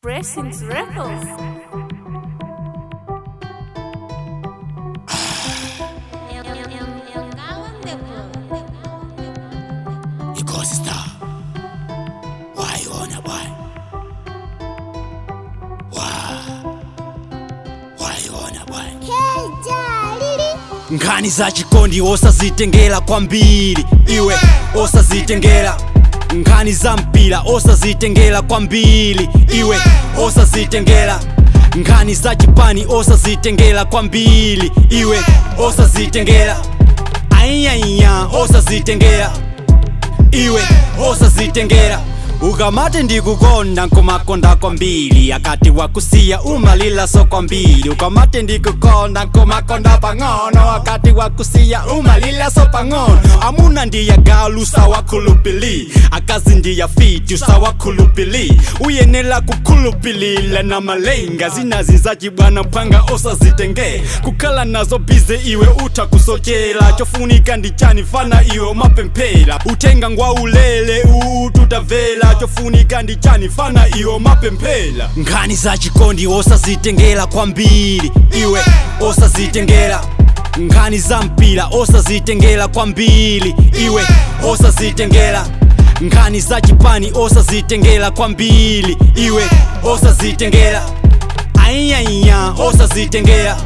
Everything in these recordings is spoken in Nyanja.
Blessings Records. Ikosi star. Waiona bwana. Wa. Waiona bwana. Nkhani za chikondi osazitengera kwambiri iwe osazitengera nkhani za mpira osazitengera kwambiri iwe osazitengera nkhani za chipani osazitengera kwambiri iwe osazitengera aiyaiya osazitengera iwe osazitengera ukamati ndikukonda nkomakonda kwambiri akati wakusiya umalila so kwambiri ukamati ndikukonda nkomakonda pang'ono akati wakusiya umalila so pang'ono amuna ndiyagalu sawakhulupili akazi ndiyafiti sawakhulupili uyenela kukhulupilila na malenga zinazizaci bwana phwanga osazitenge kukhala nazo bize iwe utha kusochera chofunika ndichani fana iwe mapemphera uthenga ngwa ulele ututavela chofunika ndichani fana iwe mapemphera nkhani za chikondi osazitengera kwambiri iwe osazitengera nkhani za mpira osazitengera kwambiri iwe osazitengera nkhani za chipani osazitengera kwambiri iwe osazitengera aiyaiya osazitengera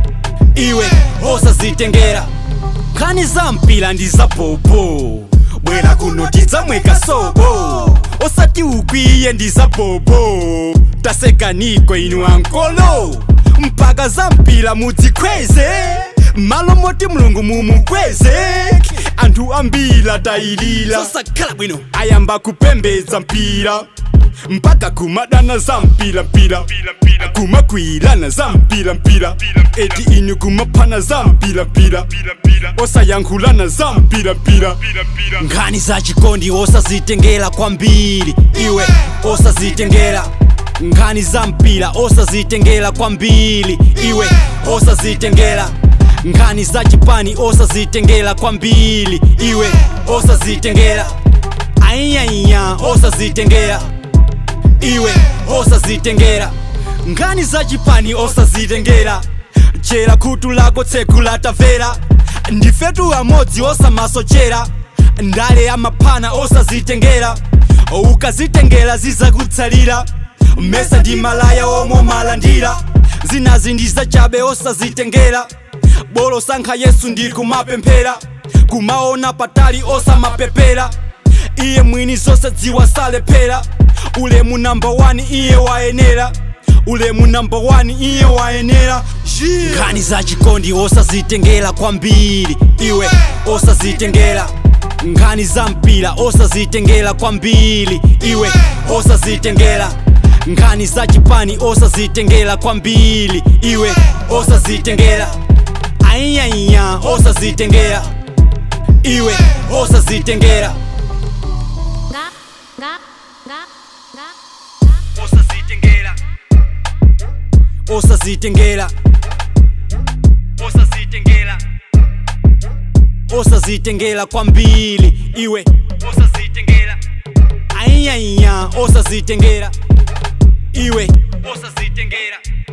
iwe osazitengera nkhani za mpira ndi za bobo bwera kuno tidzamweka sobo osati ukwiye ndi za bobo tasekaniko inu ankolo mpaka za mpira mudzikweze malo moti mulungu mumukweze anthu ambiri atayilira sosakhala bwino ayamba kupembedza mpira mpaka kumadana za mpira mpira kumakwirana za mpira mpira eti inu kumaphana za mpira mpira osayankhulana za mpira mpira nkhani za chikondi osazitengera kwambiri iwe osazitengera nkhani za mpira osazitengera kwambiri iwe osazitengera nkhani za chipani osazitengera kwambiri iwe osazitengera aiyaiya osazitengera iwe osazitengera nkhani za chipani osazitengera chera khutu lako tseku latavera ndifetu amodzi osamasochera ndale ya maphana osazitengera ukazitengera zizakutsalira mesa ndi malaya omwe malandira zinazi ndi zachabe osazitengera bolo sankha yesu ndi kumapemphera kumaona patali osamapepera iye mwini zonse dziwa salephera ulemu namba 1 iye wayenera ulemu namba 1 iye wayenera nkhani za chikondi osazitengera kwambiri iwe osazitengera nkhani za mpira osazitengera kwambiri iwe osazitengera nkhani za chipani osazitengera kwambiri iwe osazitengera aiyaiya osazitengera iwe osazitengera Nga, nga, nga, nga. osazitengera osazitengera osazitengera osazitengera kwambiri iwe osazitengera aiyaiya osazitengera iwe osazitengera